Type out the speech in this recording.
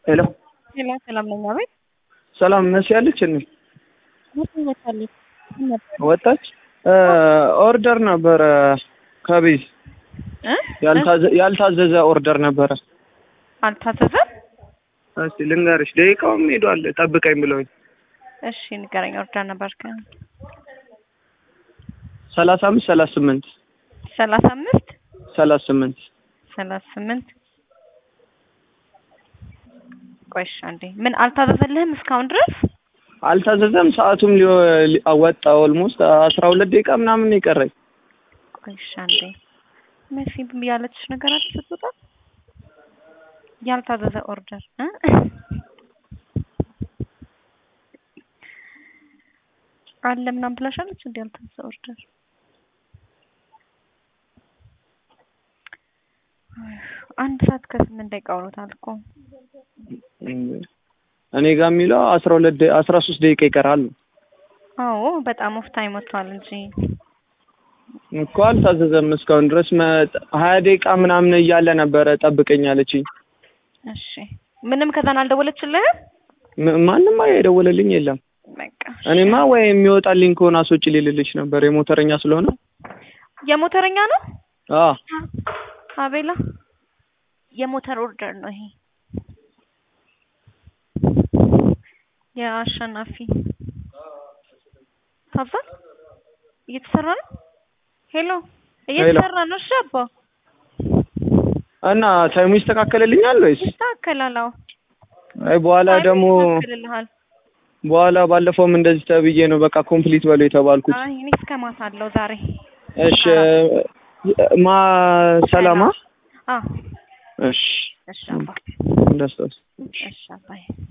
ሄሎ ሄሎ ሰላም ነኝ። አቤት ሰላም መሲ ያለች እንዴ? ወጣለች ወጣች። ኦርደር ነበረ ከቤት እ ያልታዘ- ያልታዘዘ ኦርደር ነበረ። አልታዘዘም። እስቲ ልንገርሽ፣ ደቂቃውም ሄዷል። ጠብቀኝ ብለውኝ እሺ ንገረኝ። ኦርደር ነበርክ ሰላሳ አምስት ሰላሳ ስምንት ሰላሳ አምስት ሰላሳ ስምንት ሰላሳ ስምንት ቆይሽ አንዴ ምን አልታዘዘልህም እስካሁን ድረስ? አልታዘዘም። ሰዓቱም ሊወ- ሊ- ወጣ። ኦልሞስት አስራ ሁለት ደቂቃ ምናምን ነው የቀረኝ። ቆይሽ አንዴ መሲ ያለችሽ ነገር አለ ስትወጣ ያልታዘዘ ኦርደር እ አለ ምናምን ብላሻለች እንዴ? ያልታዘዘ ኦርደር አንድ ሰዓት ከስምንት ደቂቃ ሆኖታል እኮ እኔ ጋር የሚለው አስራ ሁለት ደ- አስራ ሶስት ደቂቃ ይቀራል ነው አዎ በጣም ኦፍ ታይም ወጥቷል እንጂ እኮ አልታዘዘም እስካሁን ድረስ መ- ሀያ ደቂቃ ምናምን እያለ ነበረ ጠብቀኝ አለችኝ። እሺ ምንም ከዛን አልደወለችልህም? ም- ማንም የደወለልኝ የለም። በቃ እኔማ ወይ የሚወጣልኝ ከሆነ አስወጪ ሊልልሽ ነበር የሞተረኛ ስለሆነ የሞተረኛ ነው አ አቤላ የሞተር ኦርደር ነው ይሄ የአሸናፊ ታብዛል እየተሰራ ነው ሄሎ እየተሰራ ነው እሺ አባ እና ታይሙ ይስተካከልልኛል ወይስ ይስተካከላል አዎ አይ በኋላ ደግሞ ይስተካከልልሃል በኋላ ባለፈውም እንደዚህ ተብዬ ነው በቃ ኮምፕሊት በሉ የተባልኩት። አይ እኔ እስከ ማታ አለው ዛሬ እሺ ማ ሰላማ አዎ እሺ እሺ አባ ደስታስ እሺ አባዬ